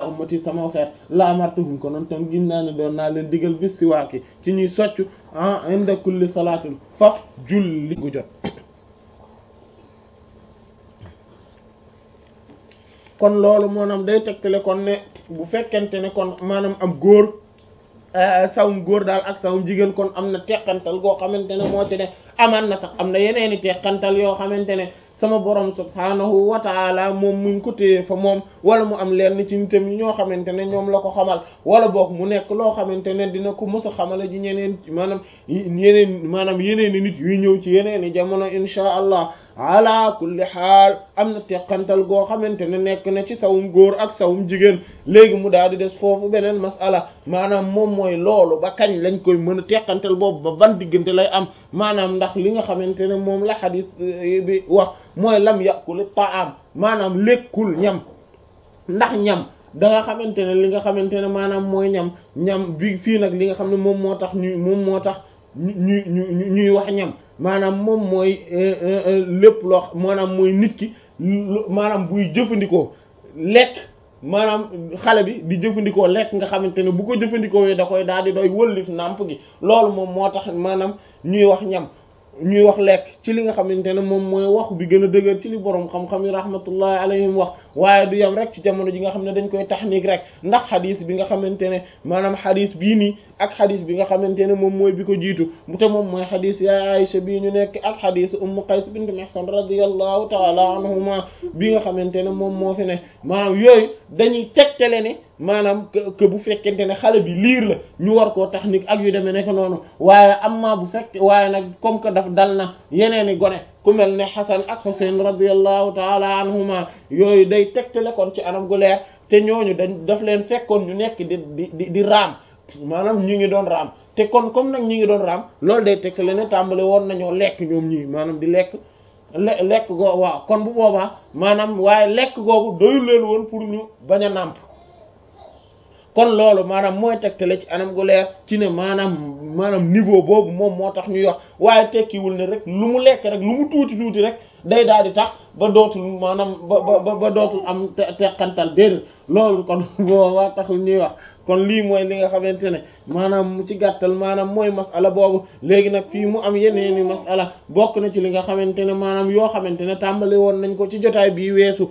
ummati sama xeet la amartuhum ko noon tam gin naa ne doon naa leen digal bis si waaki ci ñuy soccu ah inda kulli salaatin faf julli gu jot kon loolu maanaam day tegtale kon ne bu fekkente ne kon maanaam am góor sawum góor daal ak sawum jigéen kon am na teqantal goo xamante ne moo ci ne amaan na sax am na yeneeni teqantal yoo xamante ne sama borom subhanahu wa taala moom muñ ko téye fa moom wala mu am leen ci nitam yi ñoo xamante ne ñoom la ko xamal wala boog mu nekk loo xamante ne dina ko mës a xamala ji ñeneen maanaam yeneen maanaam yeneeni nit yuy ñëw ci yeneeni jamono insha allah ala kulli xaal am na teqantal goo xamante ne nekk na ci sawum góor ak sawum jigéen léegi mu daal di des foofu beneen masala maanaam moom mooy loolu ba kañ lañ koy mën a teqantal boobu ba ban diggante lay am maanaam ndax li nga xamante ne moom la xadis bi wax mooy lam yàqul taam maanaam lekkul ñam ndax ñam da nga xamante ne li nga xamante ne maanaam mooy ñam ñam bi fii nag li nga xam ne moom moo tax ñu moom moo tax ñu ñu ñuy wax ñam maanaam moom mooy lépp loo maanaam mooy nit ki maanaam buy jëfandikoo lekk maanaam xale bi di jëfandikoo lekk nga xamante ne bu ko jëfandikoo da koy daal di doy wëllif nàmp gi loolu moom moo tax maanaam ñuy wax ñam ñuy wax lekk ci li nga xamante ne moom mooy waxu bi gën a dëgër ci li borom xam-xam yi rahmatullahi alayhim wax waaye du yam rek ci jamono ji nga xam ne dañ koy taxniik rek ndax xadis bi nga xamante ne maanaam xadis bii nii ak xadis bi nga xamante ne moom mooy bi ko jiitu mu te moom mooy xadis ya Aisha bii ñu nekk ak xadis Ummu Qays bint Mihsan radiyallahu taala anhuma bi nga xamante ne moom moo fi ne maanaam yooyu dañuy tegtale ne maanaam que bu fekkente ne xale bi liir la ñu war koo taxniik ak yu demee nekk noonu waaye amma bu fekk waaye nag comme que daf dal na yeneeni gone ku mel ne Xasan ak Xuseyn radiyallahu taala anhuma yooyu day tegtale kon ci anam gu leer te ñooñu dañ daf leen fekkoon ñu nekk di di di raam maanaam ñu ngi doon raam te kon comme nag ñu ngi doon raam loolu day tegtale ne tàmbale woon nañoo lekk ñoom ñii maanaam di lekk le lekk goo waaw kon bu boobaa maanaam waaye lekk googu doyul leen woon pour ñu bañ a nàmp kon loolu maanaam mooy tegtale ci anam gu leer ci ne maanaam maanaam niveau boobu moom moo tax ñuy wax waaye tekkiwul ne rek lu mu lekk rek lu mu tuuti tuuti rek day daal di tax ba dootul maanaam ba ba ba dootul am teqantal déedéet loolu kon boobaa taxul ñuy wax kon lii mooy li nga xamante ne maanaam mu ci gàttal maanaam mooy masala boobu léegi nag fii mu am yeneeni masala bokk na ci li nga xamante ne maanaam yoo xamante ne tàmbali woon nañ ko ci jotaay bii weesu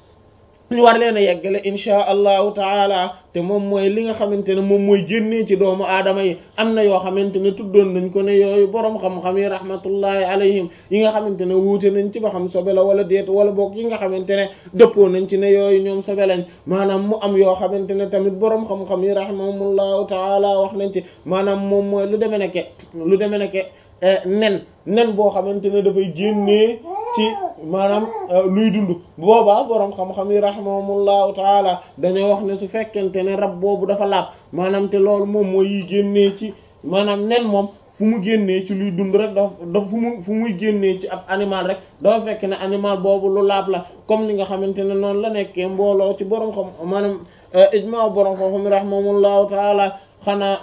ñu war leen a yeggale insha allahu taala te moom mooy li nga xamante ne moom mooy génnee ci doomu aadama yi am na yoo xamante ne tuddoon nañ ko ne yooyu boroom xam-xam yi rahmatullahi alayhim yi nga xamante ne wuute nañ ci ba xam sobe la wala déet wala boog yi nga xamante ne dëppoo nañ ci ne yooyu ñoom sobe lañ maanaam mu am yoo xamante ne tamit boroom xam-xam yi rahimahumullahu taala wax nañ ci maanaam moom mooy lu deme nekke lu deme nekke nen nen boo xamante ne dafay génnee ci maanaam luy dund boobaa boroom xam-xam yi rahimahumullahu taala dañoo wax ne su fekkente ne rab boobu dafa laab maanaam te loolu moom mooy yi génnee ci maanaam nen moom fu mu génnee ci luy dund rek dafa dafa fu mu fu muy génnee ci ab animal rek dafa fekk ne animal boobu lu laab la comme li nga xamante ne noonu la nekkee mbooloo ci boroom xam maanaam ijmaa boroom xam-xam yi rahimahumullahu taala xanaa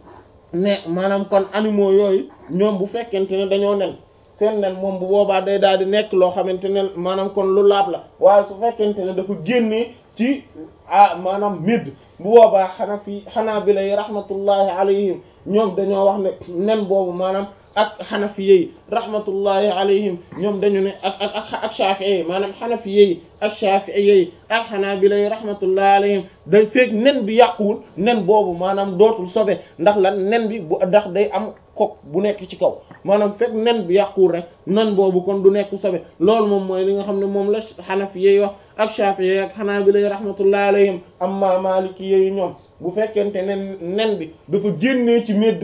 ne maanaam kon animaux yooyu ñoom bu fekkente ne dañoo nen seen nen moom bu boobaa day daal di nekk loo xamante ne maanaam kon lu laab la waaye su fekkente ne dafa génnee ci ah maanaam midd bu boobaa xanaa fi xanaa bi lay rahmatullahi alayhim ñoom dañoo wax ne nen boobu maanaam ak xanafiye yi rahmatullahi alayhim ñoom dañu ne ak ak ak ak shafi'i yi maanaam xanafiye yi ak shafi'iye yi ak xanaabila yi rahmatullahi alayhim day fekk nen bi yàquwul nen boobu maanaam dootul sobe ndax lan nen bi bu ndax day am kok bu nekk ci kaw maanaam fekk nen bi yàquwul rek nen boobu kon du nekk sobe loolu moom mooy li nga xam ne moom la xanafiye yi wax ak shafi'i yi ak xanaabila yi rahmatullahi alayhim amma maliki yi ñoom bu fekkente ne nen bi dafa génnee ci medd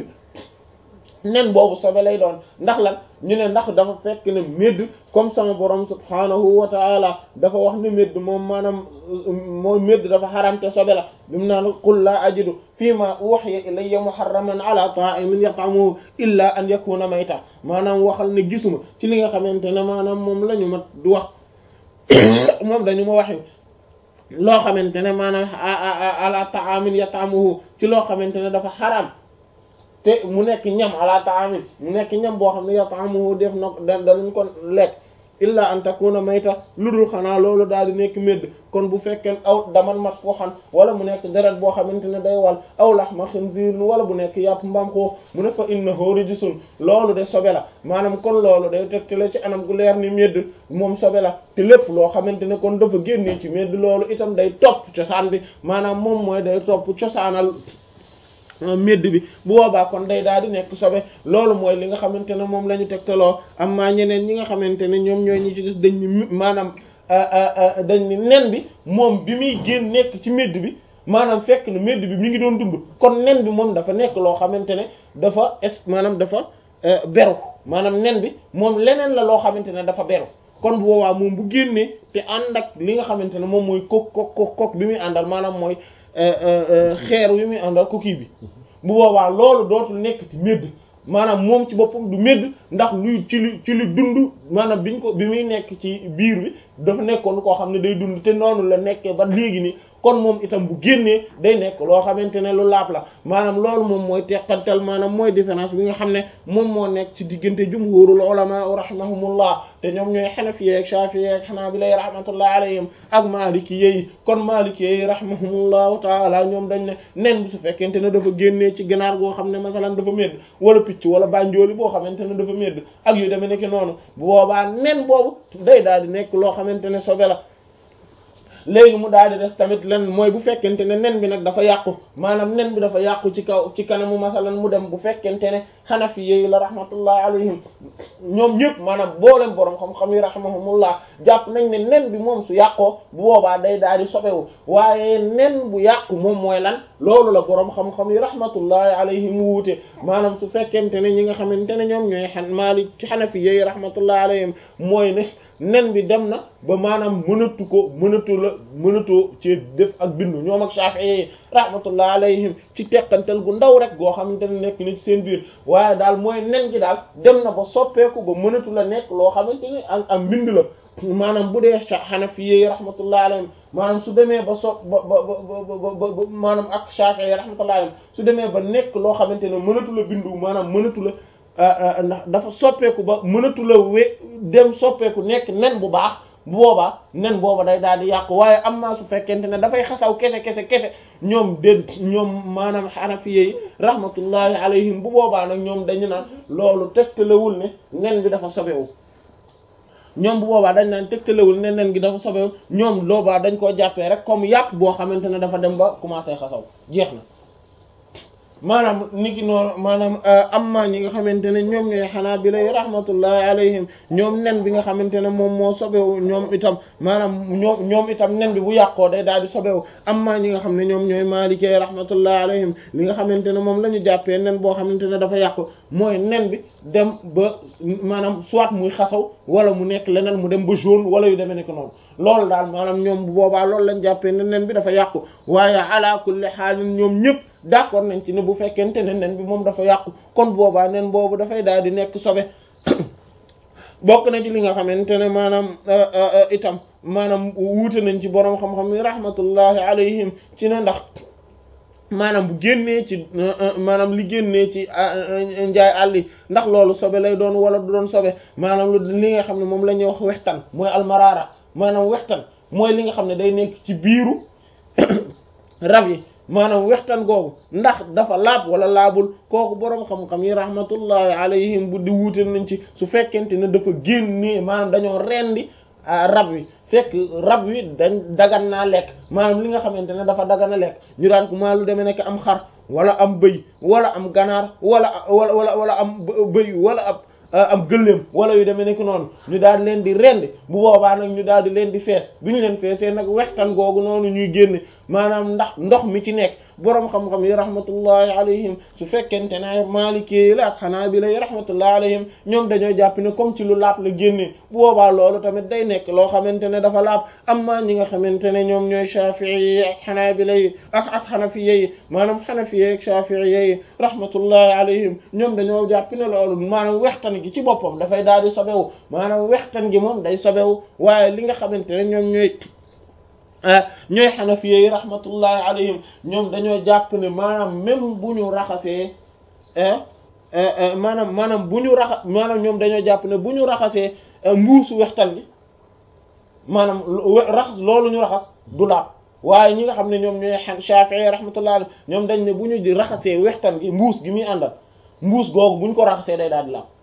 nen boobu sobe lay doon ndax lan ñu ne ndax dafa fekk ne médd comme sama borom subhanahu wa taala dafa wax ne médd moom maanaam mooy médd dafa xaramte sobe la bi mu naan qul laa ajidu fii ma uhiya ilayya muharraman ala ta'imin yat'amuhu illa an yakuna mayta maanaam waxal ne gisuma ci li nga xamante ne maanaam moom la ñu ma du wax moom dañu ma waxi loo xamante ne maanaam ala ta'amin yat'amuhu ci loo xamante ne dafa xaram te mu nekk ñam ala ta'amin mu nekk ñam boo xam ne yat'amuhu def na danañ ko lekk illa an takuna mayta lu dul xanaa loolu daal di nekk médd kon bu fekkee aw daman masfuhan wala mu nekk deret boo xamante ne day wal aw lahma khinzir wala bu nekk yàpp mbaam ko mu ne fa innahu rijsun loolu de sobe la maanaam kon loolu day tegtale ci anam gu leer ni médd moom sobe la te lépp loo xamante ne kon dafa génnee ci médd loolu itam day topp cosaan bi maanaam moom mooy day topp cosaanal médd bi bu boobaa kon day daal di nekk sobe loolu mooy li nga xamante ne moom la ñu tegtaloo am maa ñeneen ñi nga xamante ne ñoom ñooy ñi ci des dañ ni maanaam dañ ni nen bi moom bi muy génn nekk ci médd bi maanaam fekk na médd bi mi ngi doon dund kon nen bi moom dafa nekk loo xamante ne dafa es maanaam dafa beru maanaam nen bi moom leneen la loo xamante ne dafa beru kon bu boobaa moom bu génnee te ànd ak li nga xamante ne moom mooy kok kok kok kok bi muy àndal maanaam mooy xeer wi muy àndal coquille bi bu boobaa loolu dootul nekk ci médd maanaam moom ci boppam du médd ndax luy ci lu ci lu dund maanaam biñ ko bi muy nekk ci biir bi dafa nekkoon koo xam ne day dund te noonu la nekkee ba léegi nii kon moom itam bu génnee day nekk loo xamante ne lu laab la maanaam loolu moom mooy teqantal maanaam mooy différence bi nga xam ne moom moo nekk ci diggante jumhurul ulama rahimahumullah te ñoom ñooy xanafiye ak shafiye ak xanaabila rahmatullah alayhim ak maliki yi kon maliki yi rahimahumullahu taala ñoom dañ ne nen bi su fekkente ne dafa génnee ci ganaar goo xam ne masalan dafa médd wala picc wala bànjooli boo xamante ne dafa médd ak yu demee nekk noonu bu boobaa nen boobu day daal di nekk loo xamante ne sobe la léegi mu daal di des tamit len mooy bu fekkente ne nen bi nag dafa yàqu maanaam nen bi dafa yàqu ci kaw ci kanamu masalan mu dem bu fekkente ne xanafi yi la rahmatullah alayhim ñoom ñëpp maanaam boolem borom xam-xam yi rahimahumullah jàpp nañ ne nen bi moom su yàqoo bu boobaa day daal di sobewu waaye nen bu yàqu moom mooy lan loolu la borom xam-xam yi rahmatullahi alayhim wuute maanaam su fekkente ne ñi nga xamante ne ñoom ñooy xan maali ci xanafi yi rahmatullahi alayhim mooy ne nen bi dem na ba maanaam mënatu ko mënatu la mënatoo ci def ak bindu ñoom ak Shafi'i rahmatullah alayhim ci teqantal gu ndaw rek goo xamante ne nekk ni ci seen biir waaye daal mooy nen gi daal dem na ba soppeeku ba mënatu la nekk loo xamante ne ak ak mbind la maanaam bu dee Hanafi rahmatullah alayhim maanaam su demee ba so ba ba ba ba maanaam ak Shafi'i rahmatullah alayhim su demee ba nekk loo xamante ne mënatu la bindu maanaam mënatu la ndax dafa soppeeku ba mënatu la we dem soppeeku nekk nen bu baax bu boobaa nen booba day daal di yàqu waaye am naa su fekkente ne dafay xasaw kese kese kese ñoom déet ñoom maanaam xanafiye yi rahmatullahi alayhim bu boobaa nag ñoom dañu naan loolu tegtalewul ne nen bi dafa sobewu ñoom bu boobaa dañ naan tegtalewul ne nen gi dafa sobewu ñoom loobaa dañ koo jàppee rek comme yàpp boo xamante ne dafa dem ba commencé xasaw jeex na maanaam niki noonu maanaam amma ñi nga xamante ne ñoom ñooy xanaa bi lay rahmatullahi alayhim ñoom nen bi nga xamante ne moom moo sobewu ñoom itam maanaam ñoom ñoom itam nen bi bu yàqoo day daal di sobewu amma ñi nga xam ne ñoom ñooy maalikee rahmatullahi alayhim li nga xamante ne moom la ñu jàppee nen boo xamante ne dafa yàqu mooy nen bi dem ba maanaam soit muy xasaw wala mu nekk leneen mu dem ba jaune wala yu demee nekk noonu loolu daal maanaam ñoom bu boobaa loolu lañ jàppee ne nen bi dafa yàqu waaye ala kulli xaalin ñoom ñëpp d'accord nañ ci ne bu fekkente ne nen bi moom dafa yàqu kon boobaa nen boobu dafay daal di nekk sobe bokk na ci li nga xamante ne maanaam itam maanaam wuute nañ ci boroom xam-xam yi rahmatullahi alayhim ci ne ndax maanaam bu génnee ci maanaam li génnee ci njaay àll yi ndax loolu sobe lay doon wala du doon sobe maanaam lu li nga xam ne moom la ñuy wax wextan mooy almaraara maanaam wextan mooy li nga xam ne day nekk ci biiru rab yi maanaam wextan googu ndax dafa laab wala laabul kooku boroom xam-xam yi rahmatullahi alayhim bu di wuute nañ ci su fekkente ne dafa génnee maanaam dañoo rendi rab wi fekk rab wi dañ dagan naa lekk maanaam li nga xamante ne dafa dagan a lekk ñu daan ko maa lu demee nekk am xar wala am bëy wala am ganaar wala wala wala wala am bëy wala ab am gëléem wala yu demee nekk noonu ñu daal di leen di rendi bu boobaa nag ñu daal di leen di fees bi ñu leen feesee nag wextan googu noonu ñuy génne maanaam ndax ndox mi ci nekk boroom xam-xam yi rahmatullahi alayhim su fekkente ne maalikee la ak xanaabila yi rahmatullahi alayhim ñoom dañoo jàpp ne comme ci lu laab la génnee bu boobaa loolu tamit day nekk loo xamante ne dafa laab amma ñi nga xamante ne ñoom ñooy shafii yi ak xanaabila yi ak ak xanafiya yi maanaam xanafiya ak shafii yi rahmatullahi alayhim ñoom dañoo jàpp ne loolu maanaam wextan gi ci boppam dafay daal di sobewu maanaam wextan gi moom day sobewu waaye li nga xamante ne ñoom ñooy ñooy xanafiye yi rahmatullahi alayhim ñoom dañoo jàpp ne maanaam même bu ñu raxasee maanaam maanaam bu ñu raxa maanaam ñoom dañoo jàpp ne bu ñu raxasee mbuusu wextan gi maanaam raxas loolu ñu raxas du laab waaye ñi nga xam ne ñoom ñooy Shafi'i rahmatullah alayhi ñoom dañ ne bu ñu di raxasee wextan gi mbuus gi muy àndal mbuus googu bu ñu ko raxasee day daal di laab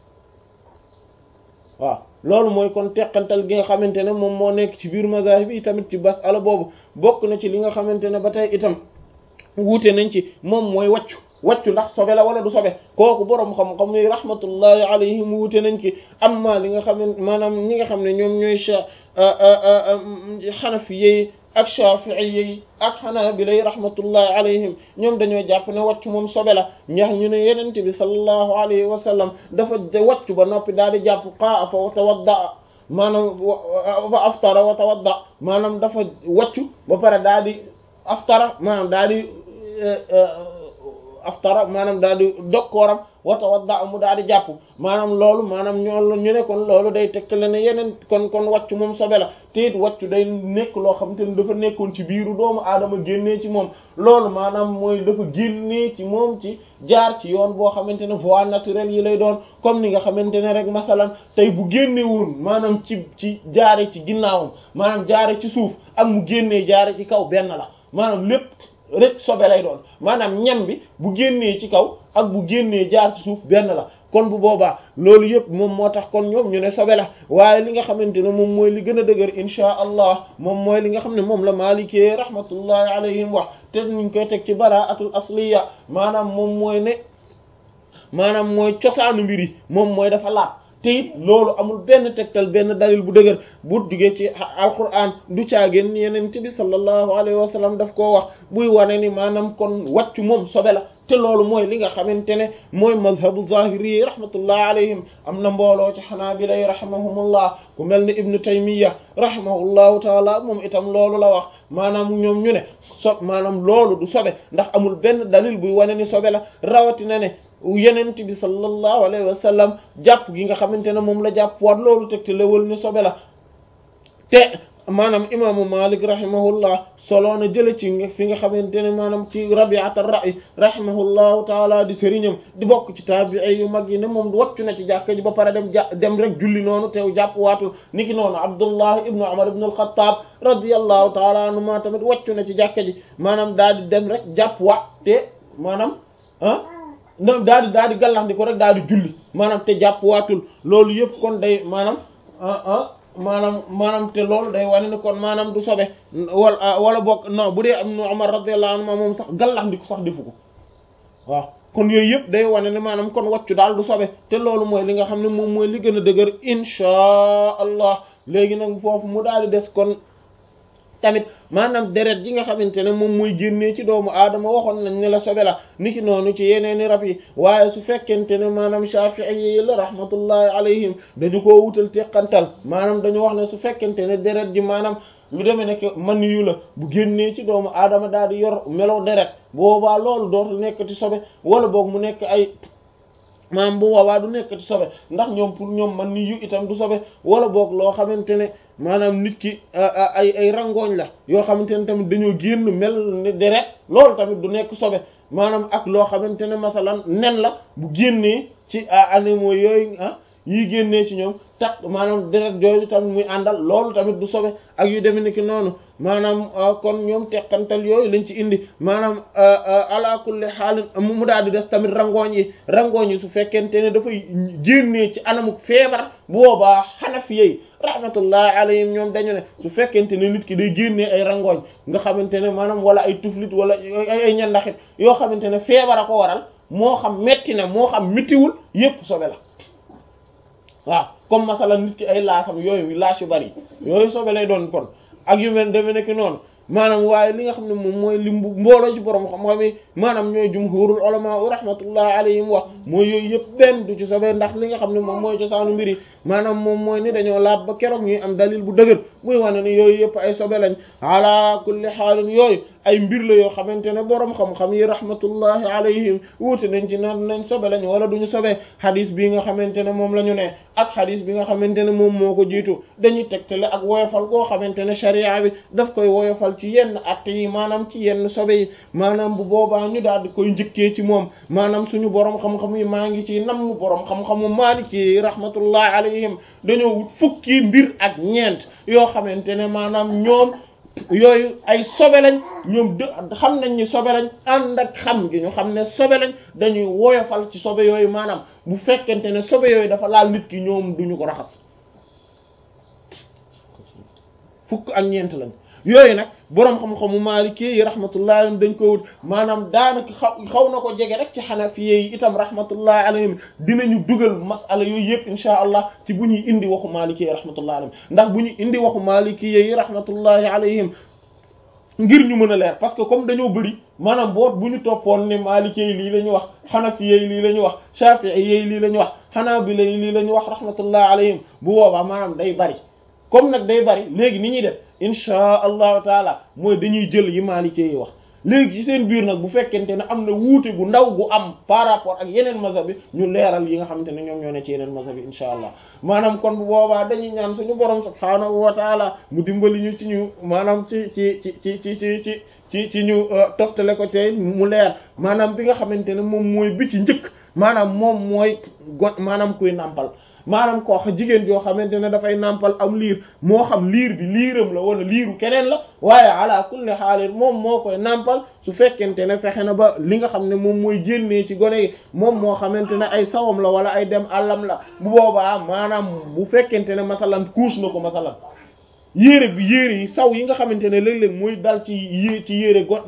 waaw loolu mooy kon teqantal gi nga xamante ne moom moo nekk ci biir mazahib yi tamit ci masala boobu bokk na ci li nga xamante ne ba tey itam wuute nañ ci moom mooy wàccu wàccu ndax sobe la wala du sobe kooku boroom xam-xam yi rahmatullahi alayhim wuute nañ ci amma li nga xam ne maanaam ñi nga xam ne ñoom ñooy xanafi yi ak shafi'i yi ak hanabila yi rahmatullahi alayhim ñoom dañoo jàpp ne wàccu moom sobe la ñax ñu ne yenente bi sallallahu alayhi wa sallam dafa wàccu ba noppi daal di jàpp qaa fa tawadda maanaam fa aftara wa tawadda maanaam dafa wàccu ba pare daal di aftara maanaam daal di aftara maanaam daal di dokkooram wa tawadda mu daal di jàpp maanaam loolu maanaam ñoo ñu ne kon loolu day tegtale ne yeneen kon kon wàccu moom sobe la te it wàccu day nekk loo xamante ne dafa nekkoon ci biiru doomu aadama génnee ci moom loolu maanaam mooy dafa génnee ci moom ci jaar ci yoon boo xamante ne voie naturelle yi lay doon comme ni nga xamante ne rek masalan tey bu génnewoon maanaam ci ci jaare ci ginnaawam maanaam jaare ci suuf ak mu génnee jaare ci kaw benn la maanaam lépp rek sobe lay doon maanaam ñam bi bu génnee ci kaw ak bu génnee jaar ci suuf benn la kon bu boobaa loolu yëpp moom moo tax kon ñoom ñu ne sobe la waaye li nga xamante ne moom mooy li gën a dëgër inchaa allah moom mooy li nga xam ne moom la maalikee rahmatullahi alayhim wax te ñu koy teg ci baraatul asliya maanaam moom mooy ne maanaam mooy cosaanu mbir yi moom mooy dafa laab te it loolu amul benn tegtal benn dalil bu dëgër bu jugee ci alquran du caageen yeneen bi sallallahu alayhi wa sallam daf koo wax buy wane ni maanaam kon wàccu moom sobe la te loolu mooy li nga xamante ne mooy mazhabu zahiri yi rahmatullah alayhim am na mbooloo ci xanaabila yi rahimahumullah ku mel ni ibnu taymiya rahimahullahu taala moom itam loolu la wax maanaam ñoom ñu ne so maanaam loolu du sobe ndax amul benn dalil buy wane ni sobe la rawatina ne yenent bi sallallahu alayhi wa sallam jàpp gi nga xamante ne moom la jàpp waat loolu teg te lewal ni sobe la te maanaam imaamu malik rahimahullah soloo na jële ci fi nga xamante ne maanaam ci rabiat ar-ra'i rahimahullahu taala di sëriñam di bokk ci taabi'i yu mag yi ne moom wàccu na ci jàkka ji ba pare dem ja dem rek julli noonu teew jàpp waatul niki noonu abdullah ibnu umar ibnu al-khattab radiyallahu taala anhuma tamit wàccu na ci jàkka ji maanaam daal di dem rek jàpp waat te maanaam ah na daal di daal di gàllax di ko rek daal di julli maanaam te jàpp waatul loolu yëpp kon day maanaam ah ah maanaam maanaam te loolu day wane ni kon maanaam du sobe wala wala bokk non bu dee am nu Umar radiyallahu anhu moom sax gàllax di ko sax defu ko waaw kon yooyu yëpp day wane ne maanaam kon wàccu daal du sobe te loolu mooy li nga xam ne moom mooy li gën a dëgër inchaa allah léegi nag foofu mu daal di des kon tamit maanaam deret ji nga xamante ne moom mooy génnee ci doomu aadama waxoon nañ ne la sobe la niki noonu ci yeneeni rab yi waaye su fekkente ne maanaam shafi'i yi la rahmatullahi alayhim dañu koo wutal teqantal maanaam dañu wax ne su fekkente ne deret ji maanaam lu demee nekk man yu la bu génnee ci doomu aadama daal di yor melo deret boobaa loolu dootul nekkati sobe wala boog mu nekk ay maanaam bu boobaa du nekkati sobe ndax ñoom pour ñoom man ni yu itam du sobe wala boog loo xamante ne maanaam nit ki ay ay rangooñ la yoo xamante ne tamit dañoo génn mel ni deret loolu tamit du nekk sobe maanaam ak loo xamante ne masalan nen la bu génnee ci animaux yooyu ah yi génnee ci ñoom tax maanaam deret jooju tamit muy àndal loolu tamit du sobe ak yu demee ni ki noonu maanaam kon ñoom teqantal yooyu lañ ci indi maanaam ala kulli xaalin mu daal di des tamit rangooñ yi rangooñ yi su fekkente ne dafay génnee ci anamuk feebar bu boobaa xanafi yi rahmatullahi alayhim ñoom dañu ne su fekkente ne nit ki day génnee ay rangooñ nga xamante ne maanaam wala ay tuflit wala ay ñandaxit yoo xamante ne feebar a ko waral moo xam metti na moo xam mittiwul yépp sobe la waaw comme masala nit ki ay laasam yooyu laas yu bari yooyu sobe lay doon kon ak yu mel deme nekk noonu maanaam waaye li nga xam ne moom mooy li mbooloo ci borom xam-xam yi maanaam ñooy jumhurul ulama rahmatullahi alayhim wax mooy yooyu yëpp benn du ci sobe ndax li nga xam ne moom mooy cosaanu mbir yi maanaam moom mooy ni dañoo laab ba keroog ñuy am dalil bu dëgër muy wane ni yooyu yëpp ay sobe lañ ala kulli xaalin yooyu ay mbir la yoo xamante ne boroom xam-xam yi rahmatullahi alayhim wuute nañ ci naan nañ sobe lañ wala duñu sobe xadis bi nga xamante ne moom la ñu ne ak xadis bi nga xamante ne moom moo ko jiitu dañuy tegtale ak woyofal goo xamante ne sharia bi daf koy woyofal ci yenn atte yi maanaam ci yenn sobe yi maanaam bu boobaa ñu daal di koy njëkkee ci moom maanaam suñu boroom xam-xam yi maa ngi ci namm boroom xam-xamu maaliki yi rahmatullahi alayhim dañoo wut fukki mbir ak ñeent yoo xamante ne maanaam ñoom yooyu ay sobe lañ ñoom de xam nañ ni sobe lañ ànd ak xam gi ñu xam ne sobe lañ dañuy woyofal ci sobe yooyu maanaam bu fekkente ne sobe yooyu dafa laal nit ki ñoom duñu ko raxas fukk ak ñeent lañ yooyu nag boroom xam-xamu Maliki yi rahmatullahi alayhim dañ ko wut maanaam daanaka xaw xaw na ko jege rek ci Hanafiye yi itam rahmatullahi alayhim dinañu dugal masala yooyu yëpp insha allah ci bu ñuy indi waxu Maliki yi rahmatullahi alayhim ndax bu ñuy indi waxu Maliki yi rahmatullahi alayhim ngir ñu mën a leer parce que comme dañoo bëri maanaam boot bu ñu toppoon ne Maliki yi lii la ñu wax Hanafiye yi lii la ñu wax Shafi'i yi lii la ñu wax Hanabila yi lii la ñu wax rahmatullahi alayhim bu boobaa maanaam day bari comme nag day bari léegi ni ñuy def insha allahu taala mooy dañuy jël yi maalikee yi wax léegi ci seen biir nag bu fekkente ne am na wuute gu ndaw gu am par rapport ak yeneen mazhab bi ñu leeral yi nga xamante ne ñoom ñoo ne ci yeneen mazhab bi insha allah maanaam kon bu boobaa dañuy ñaan suñu borom subhaanahu wa taala mu dimbali ñu ci ñu maanaam ci ci ci ci ci ci ci ci ci ñu toftale ko tey mu leer maanaam bi nga xamante ne moom mooy bi ci njëkk maanaam moom mooy gon maanaam kuy nàmpal maanaam koo xam jigéen joo xamante ne dafay nàmpal am liir moo xam liir bi liiram la wala liiru keneen la waaye ala kulli xaalir moom moo koy nàmpal su fekkente ne fexe na ba li nga xam ne moom mooy génnee ci gone yi moom moo xamante ne ay sawam la wala ay dem àllam la bu boobaa maanaam bu fekkente ne masalan kuus na ko masalan yére bi yére yi saw yi nga xamante ne léeg-léeg mooy dal ci yé ci yére go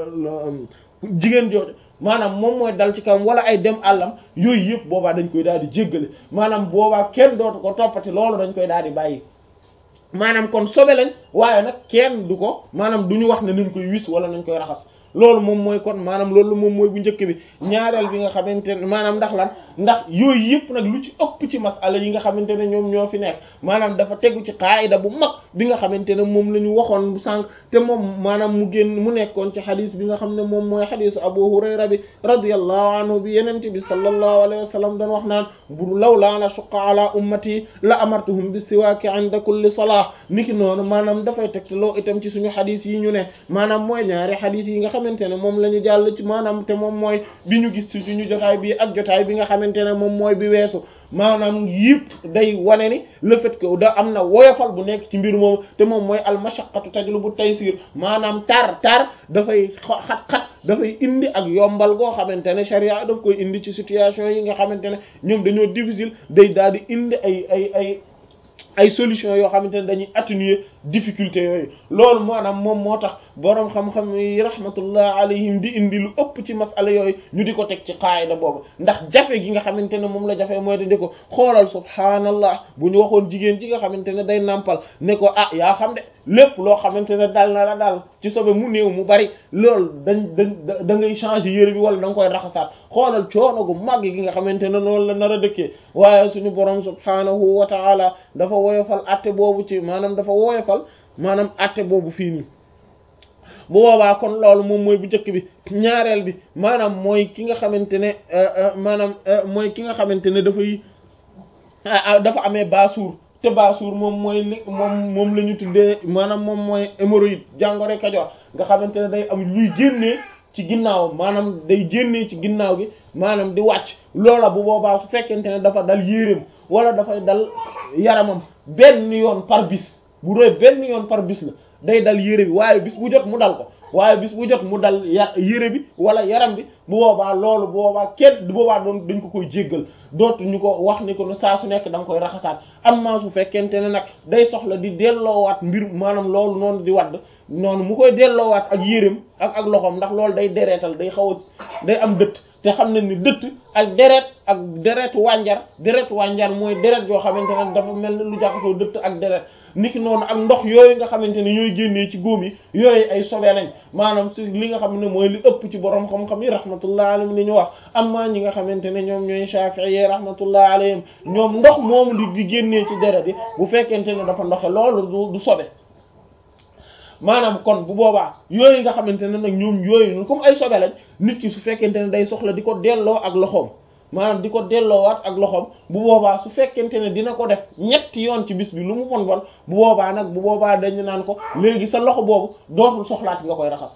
jigéen jooju maanaam moom mooy dal ci kawam wala ay dem àllam yooyu yëpp boobaa dañ koy daal di jéggale maanaam boobaa kenn dootu ko toppati loolu dañ koy daal di bàyyi maanaam kon sobe lañ waaye nag kenn du ko maanaam du ñu wax ne nañ koy wis wala nañ koy raxas loolu moom mooy kon maanaam loolu moom mooy bu njëkk bi ñaareel bi nga xamante ne maanaam ndax lan ndax yooyu yëpp nag lu ci ëpp ci masala yi nga xamante ne ñoom ñoo fi nekk maanaam dafa tegu ci qaayida bu mag bi nga xamante ne moom la ñu waxoon sànq te moom maanaam mu génn mu nekkoon ci xadis bi nga xam ne moom mooy xadisu Abu Hurayra bi radiyallahu anhu bi yenente bi sallallahu alayhi wa sallam doon wax naan bu law laa la shuqqa ala ummati la amartuhum bi siwaaki inda kulli salah niki noonu maanaam dafay tegtaloo itam ci suñu xadis yi ñu ne maanaam mooy ñaari xadis yi nga xamante ne moom la ñu jàll ci maanaam te moom mooy bi ñu gis ci suñu jotaay bi ak jotaay bi nga xamante ne moom mooy bi weesu maanaam yëpp day wane ni le fait que da am na woyofal bu nekk ci mbir moom te moom mooy al mashaqqatu tajlubu taysir maanaam tar tar dafay xat-xat dafay indi ak yombal goo xamante ne sharia daf koy indi ci situation yi nga xamante ne ñoom dañoo difficile day daal di indi ay ay ay ay solution yoo xamante ne dañuy atténuer difficulté yooyu loolu maanaam moom moo tax boroom xam-xam yi rahmatullah alayhim di indi lu ëpp ci masala yooyu ñu di ko teg ci qaayida boobu ndax jafe gi nga xamante ne moom la jafe mooy di ko xoolal subhaanallah bu ñu waxoon jigéen ji nga xamante ne day nàmpal ne ko ah yaa xam de lépp loo xamante ne dal na la daal ci sobe mu néew mu bari loolu dañ dañ da ngay changer yére bi wala da nga koy raxasaat xoolal coono gu màgg gi nga xamante ne noonu la nar a dëkkee waaye suñu borom subhaanahu wa ta'ala dafa woyofal atte boobu ci maanaam dafa woyofal maanaam atte boobu fii nii bu boobaa kon loolu moom mooy bu njëkk bi ñaareel bi maanaam mooy ki nga xamante ne maanaam mooy ki nga xamante ne dafay dafa amee baasuur te baasuur moom mooy li moom moom la ñu tuddee maanaam moom mooy hémorroïde jàngoro Kajoor nga xamante ne day am luy génnee ci ginnaaw maanaam day génnee ci ginnaaw gi maanaam di wàcc loola bu boobaa su fekkente ne dafa dal yéreem wala dafay dal yaramam benn yoon par bis bu dee benn yoon par bis la day dal yére bi waaye bis bu jot mu dal ko waaye bis bu jot mu dal ya yére bi wala yaram bi bu boobaa loolu bu boobaa kenn bu boobaa doon dañ ko koy jéggal dootu ñu ko wax ni ko ne saa su nekk da nga koy raxasaat am maa su fekkente ne nag day soxla di delloowaat mbir maanaam loolu noonu di wadd noonu mu koy delloowaat ak yéreem ak ak loxoom ndax loolu day dereetal day xaw a day am dëtt te xam nañ ni dëtt ak deret ak deretu wànjar deretu wànjar mooy deret yoo xamante ne dafa mel ni lu jaxasoo dëtt ak deret niki noonu ak ndox yooyu nga xamante ne ñooy génnee ci góom yi yooyu ay sobe lañ maanaam si li nga xam ne mooy li ëpp ci borom xam-xam yi rahmatullah alayhim li ñu wax amma ñi nga xamante ne ñoom ñooy Shafi'i yi rahmatullah alayhim ñoom ndox moomu di di génnee ci deret yi bu fekkente ne dafa ndoxe loolu du du sobe maanaam kon bu boobaa yooyu nga xamante ne nag ñoom yooyu noonu comme ay sobe lañ nit ki su fekkente ne day soxla di ko delloo ak loxoom maanaam di ko delloowaat ak loxoom bu boobaa su fekkente ne dina ko def ñetti yoon ci bis bi lu mu bon bon bu boobaa nag bu boobaa dañu naan ko léegi sa loxo boobu dootul soxlaati nga koy raxas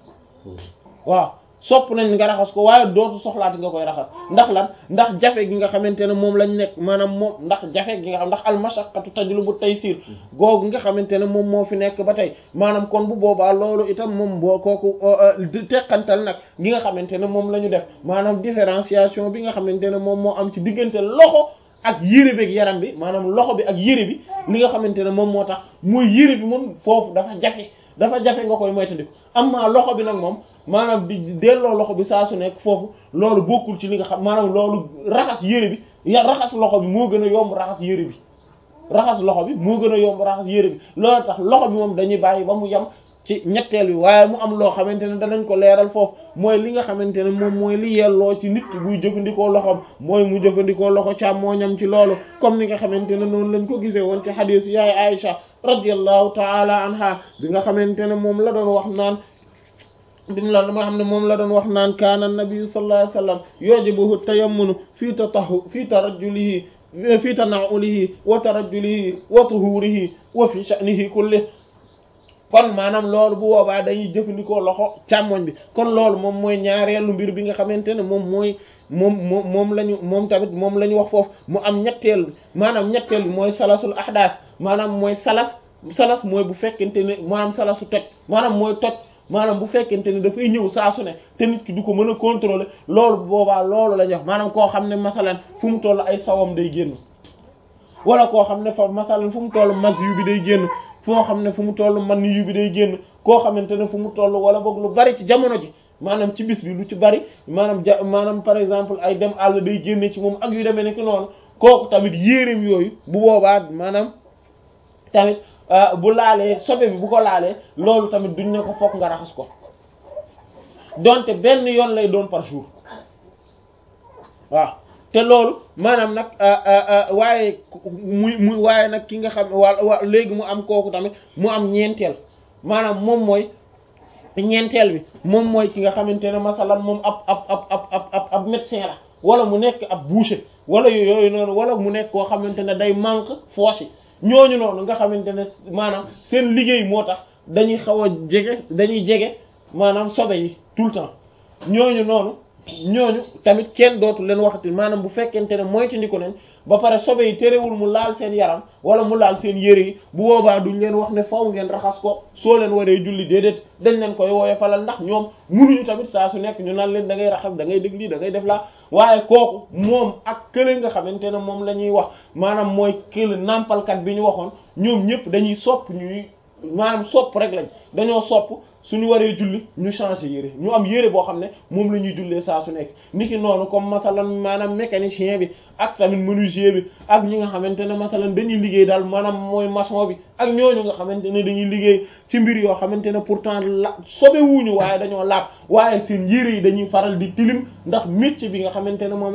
waaw sopp nañ nga raxas ko waaye dootu soxlaati nga koy raxas ndax lan ndax jafe gi nga xamante ne moom lañ nekk maanaam moom ndax jafe gi nga xam ndax almashaqqatu tajlubu taysir googu nga xamante ne moom moo fi nekk ba tey maanaam kon bu boobaa loolu itam moom boo kooku teqantal nag gi nga xamante ne moom la ñu def maanaam différenciation bi nga xamante ne moom moo am ci diggante loxo ak yére bi ak yaram bi maanaam loxo bi ak yére bi li nga xamante ne moom moo tax mooy yére bi moom foofu dafa jafe dafa jafe nga koy moytandiku amma loxo bi nag moom maanaam di delloo loxo bi saa su nekk foofu loolu bokkul ci li nga xam maanaam loolu raxas yére bi ya raxas loxo bi moo gën a yomb raxas yére bi raxas loxo bi moo gën a yomb raxas yére bi loolu tax loxo bi moom dañuy bàyyi ba mu yem ci ñetteel bi waaye mu am loo xamante ne danañ ko leeral foofu mooy li nga xamante ne moom mooy li yelloo ci nit ki buy jëfandikoo loxoom mooy mu jëfandikoo loxo càmmooñam ci loolu comme ni nga xamante ne noonu lañ ko gisee woon ci hadith yaay Aïcha radiyallahu taala anha bi nga xamante ne moom la doon wax naan bimu la dama xam ne moom la doon wax naan kaana nabi sallallahu alayhi wasallam yujibuhu tayammunu fii tatahu fii tarajjulihi fii tana'ulihi wa tarajjulihi wa tuhurihi wa fi sha'nihi kulli kon maanaam loolu bu boobaa dañuy jëfandikoo loxo càmmoñ bi kon loolu moom mooy ñaareelu mbir bi nga xamante ne moom mooy moom moom moom lañu moom tamit moom la ñu wax foofu mu am ñetteel maanaam ñetteel bi mooy salasul ahdaas maanaam mooy salas salas mooy bu fekkente ne maanaam salasu toj maanaam mooy toj maanaam bu fekkente ne dafay ñëw saa su ne te nit ki du ko mën a contrôler loolu bu boobaa loolu la ñu wax maanaam koo xam ne masalan fu mu toll ay sawam day génn wala koo xam ne fa masalan fu mu toll mas yu bi day génn foo xam ne fu mu toll man yu bi day génn koo xamante ne fu mu toll wala boog lu bari ci jamono ji maanaam ci bis bi lu ci bari maanaam ja maanaam par exemple ay dem àll day génne ci moom ak yu demee nekk noonu kooku tamit yéreem yooyu bu boobaa maanaam tamit bu laalee sobe bi bu ko laalee loolu tamit duñ ne ko fokk nga raxas ko donte benn yoon lay doon par jour waaw te loolu maanaam nag waaye muy muy waaye nag ki nga xam wa léegi mu am kooku tamit mu am ñeenteel maanaam moom mooy ñeenteel bi moom mooy ki nga xamante ne masalan moom ab ab ab ab ab ab médecin la wala mu nekk ab boucher wala yooyu noonu wala mu nekk koo xamante ne day manque fosse yi ñooñu noonu nga xamante ne maanaam seen liggéey moo tax dañuy xaw a jege dañuy jege maanaam sobe yi tout le temps ñooñu noonu ñooñu tamit kenn dootu leen waxati maanaam bu fekkente ne moytandiku nañ ba pare sobe yi terewul mu laal seen yaram wala mu laal seen yére yi bu boobaa duñ leen wax ne faw ngeen raxas ko soo leen waree julli déedéet dañ leen koy wooye falal ndax ñoom munuñu tamit saa su nekk ñu naan leen da ngay raxas da ngay dégg lii da ngay def laa waaye kooku moom ak kële nga xamante ne moom la ñuy wax maanaam mooy kële nàmpalkat bi ñu waxoon ñoom ñëpp dañuy sopp ñuy maanaam sopp rek lañ dañoo sopp suñu waree julli ñu changer yére ñu am yére boo xam ne moom la ñuy jullee saa su nekk niki noonu comme masalan maanaam mécanicien bi ak tamit menuisier bi ak ñi nga xamante ne masalan dañuy liggéey daal maanaam mooy maçon bi ak ñooñu nga xamante ne dañuy liggéey ci mbir yoo xamante ne pourtant la sobe wuñu waaye dañoo laab waaye seen yére yi dañuy faral di tilim ndax métier bi nga xamante ne moom